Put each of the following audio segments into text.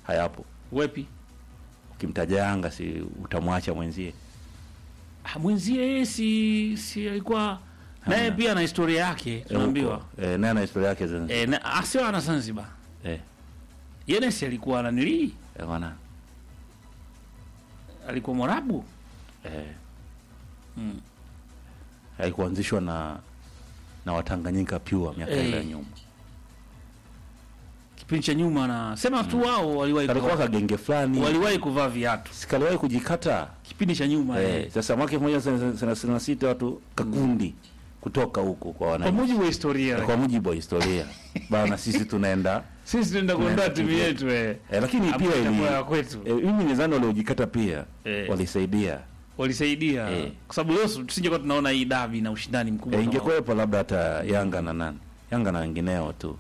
hayapo. Wepi? Ukimtaja Yanga si utamwacha mwenzie? Ah, Mwenzie yeye si si alikuwa naye Hamna. pia ana historia yake tunaambiwa. Huko. Eh, naye ana historia yake Zanzibar. Eh, na asio ana Zanzibar. Eh, Yeye si alikuwa ananilii, eh, bwana. alikuwa Mwarabu. Eh, Mm. haikuanzishwa na na Watanganyika pure miaka Eh. ile ya nyuma. Kipindi cha nyuma na sema tu wao waliwahi Kalikuwa kuvaa, kagenge fulani. waliwahi kuvaa viatu. Sikaliwahi kujikata. Kipindi cha nyuma Eh, eh. sasa mwaka 1936 watu kakundi kutoka huko kwa Kwa wananchi. mujibu wa historia. Kwa mujibu wa historia. Bana sisi tunaenda Sisi tunaenda kuondoa Tunaenda timu kuja. yetu eh. eh, lakini pia Ambayo ili itakuwa ya kwetu. eh, mimi nidhani waliojikata pia Eh. walisaidia. Walisaidia. Eh. Kwa sababu leo tusingekuwa tunaona hii dabi na ushindani mkubwa. Eh, kama- ingekuwepo labda hata Yanga na nani, Yanga na wengineo tu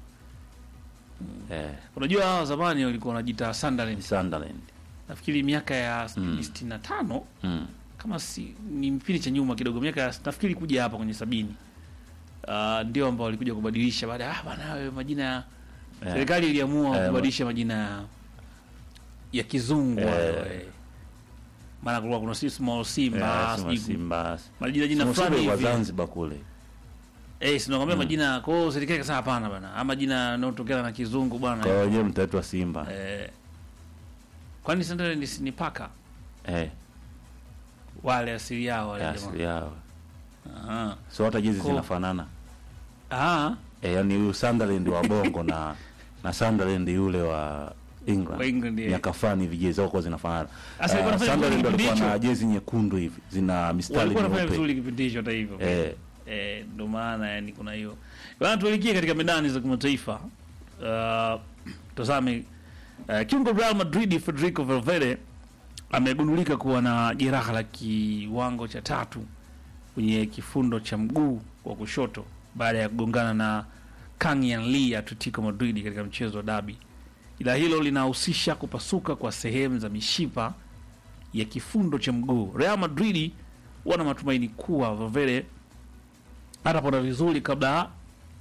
eh, Unajua hawa zamani walikuwa wanajiita ni Sunderland. Sunderland Nafikiri miaka ya Mm. 65 mm. kama si ni kipindi cha nyuma kidogo, miaka ya nafikiri kuja hapa kwenye sabini uh, ndio ambao walikuja kubadilisha baada ya ah, bana wewe majina ya Eh, serikali iliamua Eh, kubadilisha majina ya ya kizungu Eh. hayo, eh. maana kulikuwa kuna si small eh, Simba Simba, sijui Simba. majina jina Simba fulani kwa hivi Zanzibar kule eh, sinakwambia majina. Kwa hiyo serikali ikasema hapana bana, ama majina yanayotokana na kizungu bwana kwa wenyewe mtaitwa Simba eh, kwani Sunderland si ni paka eh, wale asili yao wale ya jamaa asili yao, Aha. so hata jezi Ko- zinafanana Ah, eh, yani huyu Sunderland wa Bongo na na Sunderland yule wa England Wa England, yeah. miaka fulani hivi jezi zao kwa zinafanana. Sasa alikuwa Uh, anafanya Sunderland vizuri walikuwa kipindi na hicho. jezi nyekundu hivi zina mistari walikuwa wanafanya myeupe vizuri kipindi hicho hata hivyo eh, eh, ndo maana yani kuna hiyo bana. Tuelekee katika medani za kimataifa. Uh, tazame uh, kiungo Real Madrid Federico Valverde amegundulika kuwa na jeraha la kiwango cha tatu kwenye kifundo cha mguu wa kushoto baada ya kugongana na Kang Yan Lee ya Atletico Madrid katika mchezo wa dabi. Ila hilo linahusisha kupasuka kwa sehemu za mishipa ya kifundo cha mguu. Real Madrid wana matumaini kuwa Valverde atapona vizuri kabla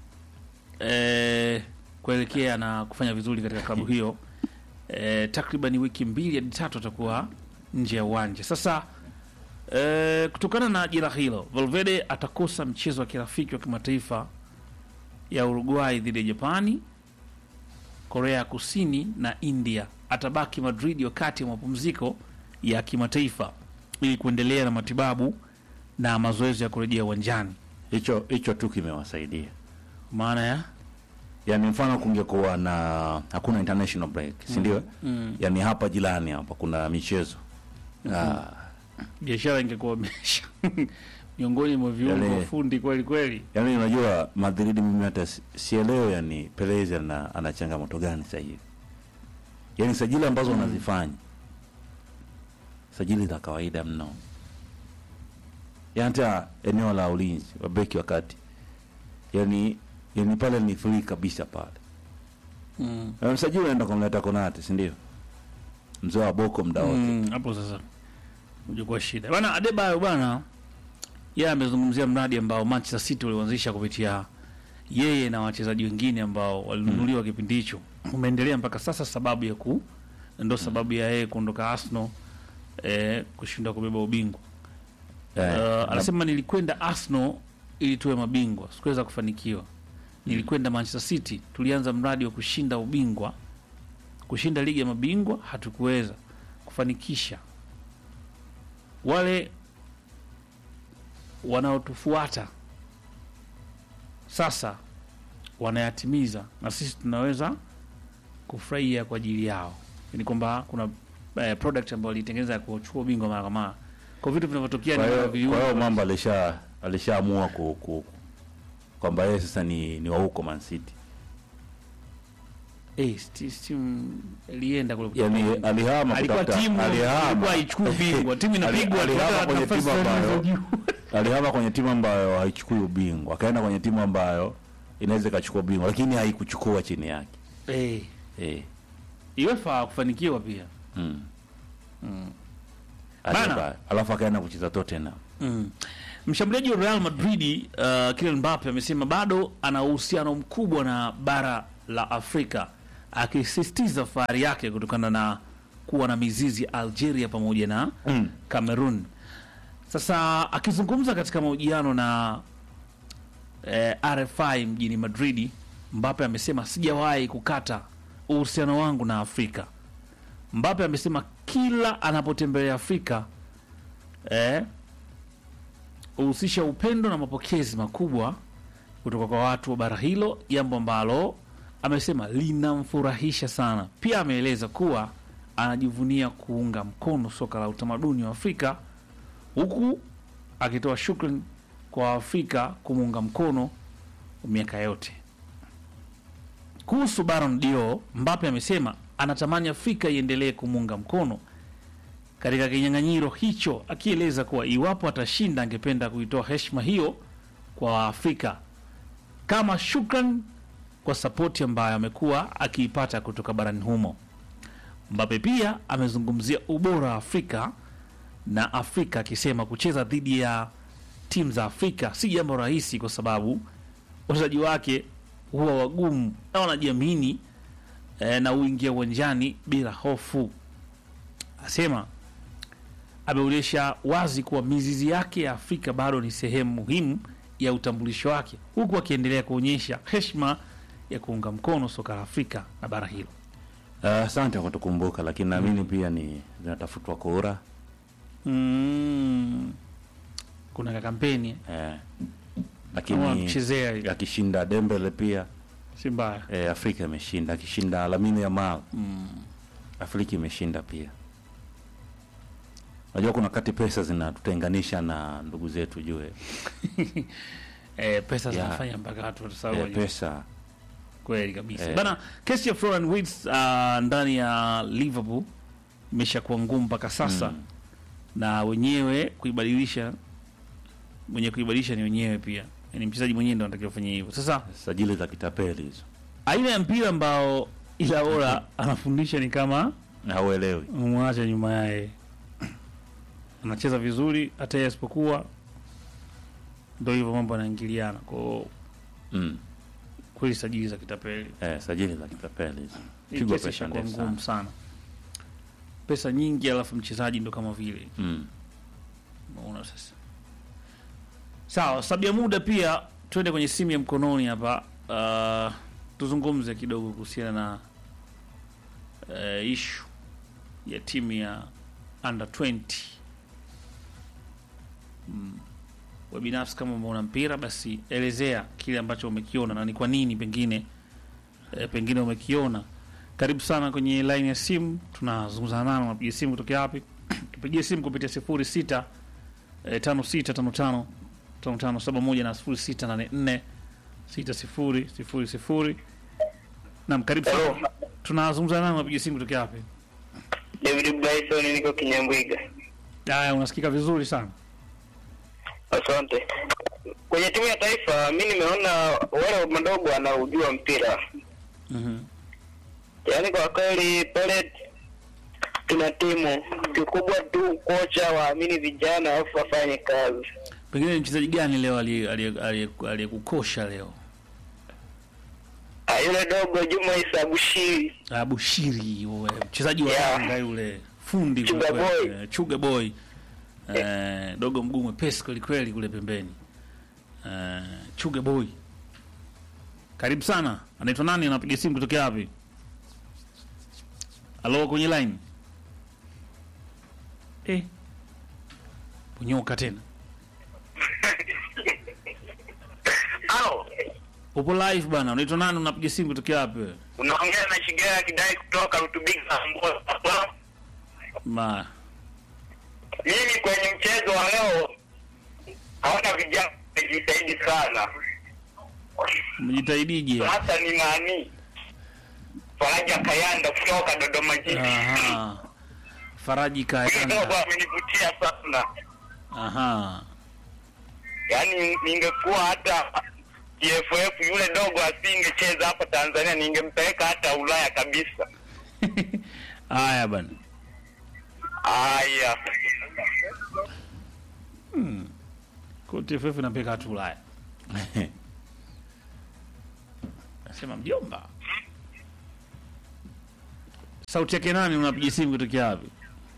eh, kuelekea na kufanya vizuri katika klabu hiyo. Eh, takriban wiki mbili hadi tatu atakuwa nje ya uwanja. Sasa eh, kutokana na jeraha hilo, Valverde atakosa mchezo wa kirafiki wa kimataifa ya Uruguay dhidi ya Japani, Korea ya Kusini na India. Atabaki Madrid wakati wa mapumziko ya kimataifa ili kuendelea na matibabu na mazoezi ya kurejea uwanjani. hicho hicho tu kimewasaidia Maana ya yani mfano kungekuwa na hakuna international break si ndio mm, yani hapa jirani hapa kuna michezo ah, biashara ingekuwa imesha miongoni mwa viungo Yale- fundi kweli kweli. yani unajua Madrid mimi hata si- sielewi yani Perez ana, ana changamoto gani sasa hivi yani sajili ambazo wanazifanya sajili za kawaida mno yani hata eneo la ulinzi wa beki wakati yani yani pale ni free kabisa pale Mm. Na msajili unaenda kumleta Konate si ndio mzee wa boko muda wote Mm, hapo sasa ujekuwa shida bana. Adebayo bana, yeye amezungumzia mradi ambao Manchester City waliuanzisha kupitia yeye na wachezaji wengine ambao walinunuliwa kipindi hicho, umeendelea mpaka sasa, sababu ya ku ndo sababu ya yeye kuondoka Arsenal eh, kushindwa kubeba ubingwa. Eh, Uh, na- anasema nilikwenda Arsenal ili tuwe mabingwa, sikuweza kufanikiwa. Nilikwenda Manchester City, tulianza mradi wa kushinda ubingwa, kushinda ligi ya mabingwa, hatukuweza kufanikisha. Wale wanaotufuata sasa wanayatimiza, na sisi tunaweza kufurahia kwa ajili yao. Ni kwamba kuna eh, product ambayo alitengeneza ya kuchukua ubingwa mara kwa mara, kwa vitu vinavyotokea kwa ni hiyo viungo kwa hiyo mambo alisha alishaamua ku, ku, kwamba yeye sasa ni, ni wa huko Man City Eh, sti- stimu ilienda kule yani kutafuta ubingwa. alihama alikuwa kutafuta- timu alihama ilikuwa haichukui ubingwa, timu inapigwa Ali- alihama tunataka kwenye nafasi timu za ambayo- juu. alihama kwenye timu ambayo haichukui ubingwa akaenda kwenye timu ambayo inaweza ikachukua ubingwa lakini haikuchukua chini yake Eh, eh. UEFA kufanikiwa pia. mm. Mm. Adebayo. Bana. alafu akaenda kucheza Tottenham Mm. Mshambuliaji wa Real Madrid uh, Kylian Mbappe amesema bado ana uhusiano mkubwa na bara la Afrika akisisitiza fahari yake kutokana na kuwa na mizizi ya Algeria pamoja na Mm. Cameroon. Sasa akizungumza katika mahojiano na eh, RFI mjini Madridi, Mbappe amesema sijawahi kukata uhusiano wangu na Afrika. Mbappe amesema kila anapotembelea Afrika eh, huhusisha upendo na mapokezi makubwa kutoka kwa watu wa bara hilo, jambo ambalo amesema linamfurahisha sana. Pia ameeleza kuwa anajivunia kuunga mkono soka la utamaduni wa Afrika, huku akitoa shukrani kwa Afrika kumuunga mkono miaka yote. Kuhusu Ballon d'Or, Mbappe amesema anatamani Afrika iendelee kumuunga mkono katika kinyang'anyiro hicho, akieleza kuwa iwapo atashinda, angependa kuitoa heshima hiyo kwa Waafrika kama shukran kwa sapoti ambayo amekuwa akiipata kutoka barani humo. Mbappe pia amezungumzia ubora wa Afrika na Afrika akisema kucheza dhidi ya timu za Afrika si jambo rahisi, kwa sababu wachezaji wake huwa wagumu na wanajiamini eh, na uingia uwanjani bila hofu. Asema ameonyesha wazi kuwa mizizi yake ya Afrika bado ni sehemu muhimu ya utambulisho wake, huku akiendelea kuonyesha heshima ya kuunga mkono soka la Afrika na bara hilo. Ah, Asante kwa kutukumbuka, lakini naamini pia ni zinatafutwa kura Mm. Kuna ka kampeni eh, kama lakini mchezea hivi. akishinda Dembele pia si mbaya. eh, Afrika imeshinda. Akishinda Lamine Yamal Afrika imeshinda pia. Unajua kuna kati pesa zinatutenganisha na ndugu zetu jue Eh, pesa Yeah. zinafanya mpaka watu watasahau eh, wajue. pesa kweli kabisa Eh. bana. Kesi ya Florian Wirtz uh, ndani ya Liverpool imeshakuwa ngumu mpaka sasa Mm. na wenyewe kuibadilisha, mwenye kuibadilisha ni wenyewe pia, yani mchezaji mwenyewe ndo anatakiwa kufanya hivyo. Sasa sajili za kitapeli hizo aina ya mpira ambao Ilaola anafundisha ni kama hauelewi. mwacha nyuma yaye, anacheza vizuri hata yeye asipokuwa, ndo hivyo mambo yanaingiliana kwao. Mm. Kweli sajili za kitapeli Eh, sajili za kitapeli hizo Hii pigwa kesi pesa ishakuwa ndefu ngumu sana. sana, pesa nyingi, alafu mchezaji ndo kama vile Mm. unaona. Sasa sawa, sababu ya muda pia tuende kwenye simu ya mkononi hapa. Uh, tuzungumze kidogo kuhusiana na uh, ishu ya timu ya under 20 mm. We binafsi kama umeona mpira basi elezea kile ambacho umekiona na ni kwa nini pengine e, pengine umekiona. Karibu sana kwenye line ya simu, tunazungumza nano. Unapiga simu kutokea wapi? Tupigie simu kupitia sifuri sita e, tano sita tano tano tano tano saba moja na sifuri sita nane nne sita sifuri sifuri sifuri. Naam, karibu sana. Hello. Tunazungumza nano, unapiga simu kutokea wapi? David Bryson, niko Kinyambwiga. Haya, unasikika vizuri sana. Asante. Kwenye timu ya taifa, mi nimeona wale madogo wanaujua mpira, Mhm. yaani kwa kweli pale tuna timu kikubwa tu, kocha waamini vijana alafu wafanye kazi. Pengine ni mchezaji gani leo aliye- aliye- aliye- aliyekukosha leo? Ah, yule dogo Juma Isa Bushiri Ah, Bushiri yule mchezaji wa Yeah. Yanga yule fundi Chuga kweli kweli. boy. Eh, Chuga boy eh, dogo mguu mwepesi kweli kweli kule pembeni eh, Chuga boy. Karibu sana. Anaitwa nani? Anapiga simu kutokea wapi? Halo, kwenye line eh, punyoka tena. Halo, Upo live bana. Unaitwa nani? Unapiga simu kutokea wapi? wewe? unaongea na Shigea Kidai kutoka Rutubiga Mboa. Ma Mimi kwenye mchezo wa leo haona vijana wamejitahidi sana. mjitahidije? Sasa ni nani? Faraja Kayanda kutoka Dodoma Jiji. Aha. Faraji Yule dogo Kayanda. amenivutia sana, Aha. yaani ningekuwa hata TFF yule dogo asingecheza hapa Tanzania, ningempeleka hata Ulaya kabisa. Haya bana. Haya, Kwa TFF inapeka watu Ulaya. Nasema mjomba. sauti yake nani? Unapiga simu kutokea wapi?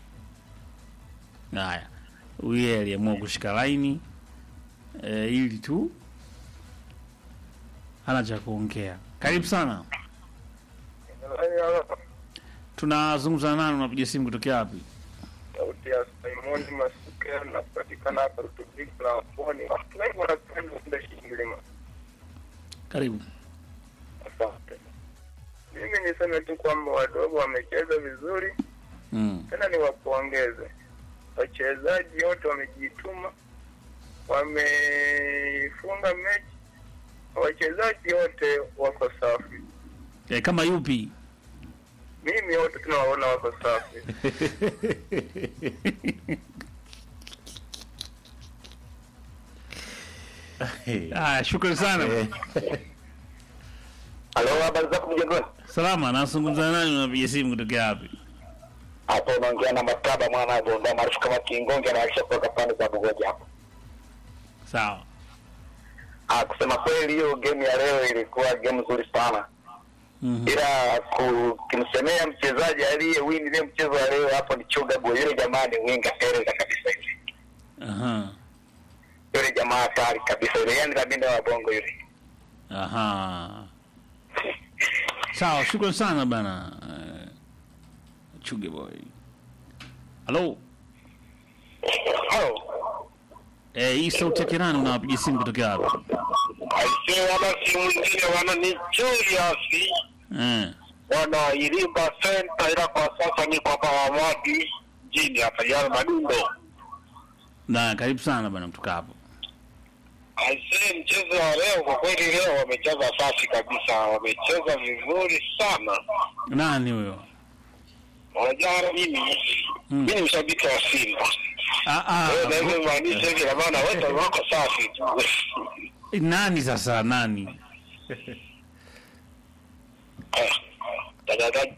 Haya, huyu aliamua kushika laini e, ili tu hana cha kuongea. Karibu sana, tunazungumza nani? Unapiga simu kutokea wapi? sauti ya Simoni Masuke napatikana hapa Rutubiki la Pwani. Watu wengi wanapenda kwenda Shingilima. Karibu. Asante. Mimi niseme tu kwamba wadogo wamecheza vizuri, Mm. tena niwapongeze wachezaji wote, wamejituma, wamefunga mechi, wachezaji wote wako safi. E, kama yupi? Mimi wote tunawaona wako safi. Haya, shukrani sana. Halo, habari zako mjengoni? Salama, nazungumza nani? Unapiga simu kutokea wapi? Hapo unaongea na Maktaba mwana wa Bonda maarufu kama Kingonge anaisha kutoka pande za Bugoja hapo. Sawa. Ah, kusema kweli hiyo game ya leo ilikuwa game nzuri sana. Mhm. Ila ku- kimsemea mchezaji aliye win ile mchezo wa leo hapo ni Chuga Boy. Yule jamaa ni winga tereza kabisa yule. Aha. Yule jamaa hatari kabisa yule. Yaani kabinda wa bongo yule. Aha. Sawa, shukrani sana bana. Eh, Chuge boy. Halo. Hao. Eh, hii sauti yake nani? Unawapiga simu kutokea wapi? Aisee wana si mwingine wana ni Julius. Eh. Wana Irimba Center ila kwa sasa niko hapa Wamadi jini hapa Yale Madundo. Na karibu sana bana kutoka hapo. Aisee, mchezo wa leo kwa kweli, leo wamecheza safi kabisa, wamecheza vizuri sana. Nani huyo? Unajua mimi Mm. mimi ni mshabiki wa Simba, Ah ah. Kwa hiyo naweza maanisha hivi, na maana wote wako safi tu. Nani sasa nani? Eh, tagagaji.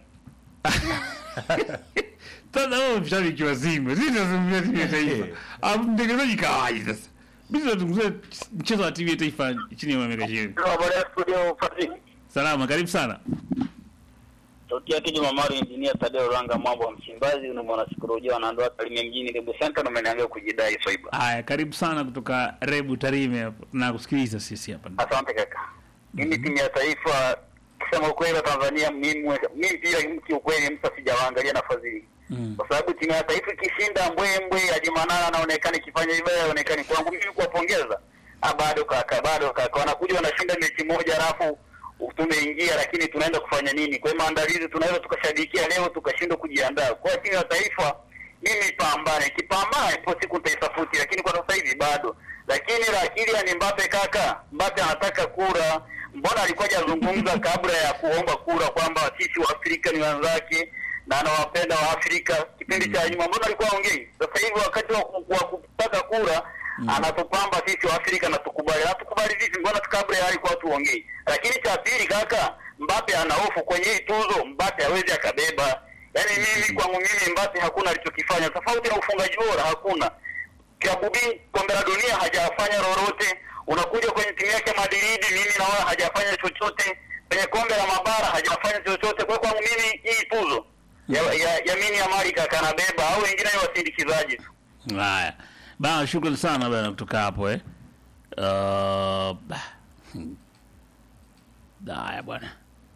Sasa wewe mshabiki wa Simba. Sisi tunazungumzia timu ya taifa. Ah, mtengenezaji kawaida sasa. Mimi tunazungumzia mchezo wa timu ya taifa chini ya miaka 20. Habari ya studio Fadhili. Salama, karibu sana. Sauti yake Juma Maro, Engineer Tadeo Ranga, mambo wa Msimbazi, ni mwana sikolojia wanaondoa Kalimia mjini Lebu Center, na umeniambia kujidai Swaiba. Haya, karibu sana kutoka Rebu Tarime hapo. Na kusikiliza sisi hapa. Asante kaka. Mimi timu ya taifa, kusema ukweli, wa Tanzania, mimi mimi pia kiukweli, msa sijawaangalia nafasi hii Mm. kwa sababu timu ya taifa ikishinda mbwembwe, Ajimanala anaonekana ikifanya vibaya, aonekani kwangu mimi kuwapongeza. Ah, bado kaka, bado kaka, wanakuja wanashinda mechi moja alafu tumeingia, lakini tunaenda kufanya nini? Kwa hiyo maandalizi tunaweza tukashabikia leo tukashindwa kujiandaa. Kwa timu ya taifa mimi pambane, kipambane ipo siku nitaisafuti, lakini kwa sasa hivi bado. Lakini la Kylian Mbappe kaka, Mbappe anataka kura. Mbona alikuwa hajazungumza kabla ya kuomba kura kwamba sisi wa Afrika ni wenzake na anawapenda wa Afrika kipindi cha nyuma, mbona alikuwa aongei? Sasa hivi wakati wa ku- wa kutaka kura anatupamba sisi wa Afrika na tukubali. Na tukubali vipi? Mbona kabla ya alikuwa tuongei? Lakini cha pili kaka, Mbappe ana hofu kwenye hii tuzo, Mbappe hawezi akabeba. Yaani mimi kwangu mimi Mbappe hakuna alichokifanya tofauti na ufungaji bora, hakuna klabu B kombe la dunia hajafanya lolote. Unakuja kwenye timu yake Madrid, mimi naona hajafanya chochote. Kwenye kombe la mabara hajafanya chochote. Kwa hiyo kwangu mimi hii tuzo ya, ya, ya mini Amari kaka anabeba, au wengine ni wasindikizaji tu. Haya. Bana, shukrani sana bana kutoka hapo eh. Uh, bah. Hmm. Haya bwana.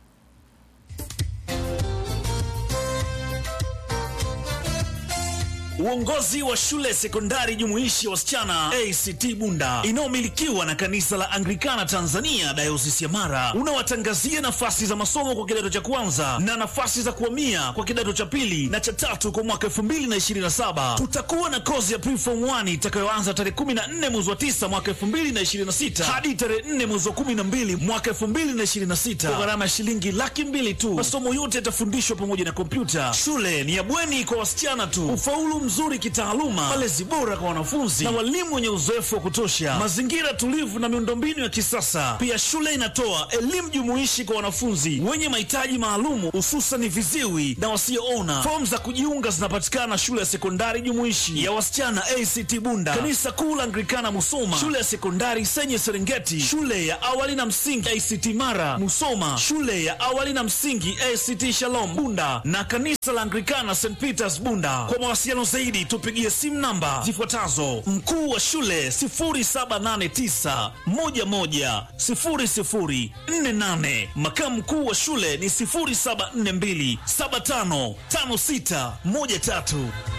Uongozi wa shule sekondari jumuishi ya wasichana ACT Bunda inayomilikiwa na kanisa la Anglikana Tanzania dayosisi ya Mara unawatangazia nafasi za masomo kwa kidato cha kwanza na nafasi za kuhamia kwa kidato cha pili na cha tatu kwa mwaka 2027. Tutakuwa na kozi ya preform 1 itakayoanza tarehe 14 mwezi wa 9 mwaka 2026 hadi tarehe 4 mwezi wa 12 mwaka 2026 kwa gharama ya shilingi laki mbili tu. Masomo yote yatafundishwa pamoja na kompyuta. Shule ni ya bweni kwa wasichana tu. Ufaulu mzuri kitaaluma, malezi bora kwa wanafunzi na walimu wenye uzoefu wa kutosha, mazingira tulivu na miundombinu ya kisasa. Pia shule inatoa elimu jumuishi kwa wanafunzi wenye mahitaji maalumu, hususan viziwi na wasioona. Fomu za kujiunga zinapatikana shule ya sekondari jumuishi ya wasichana ACT Bunda, kanisa kuu la Anglikana Musoma, shule ya sekondari Senye Serengeti, shule ya awali na msingi ACT Mara Musoma, shule ya awali na msingi ACT Shalom Bunda na kanisa la Anglikana St Peters Bunda. Kwa mawasiliano zaidi tupigie simu namba zifuatazo: mkuu wa shule 0789 11 0048, makamu mkuu wa shule ni 0742 755613.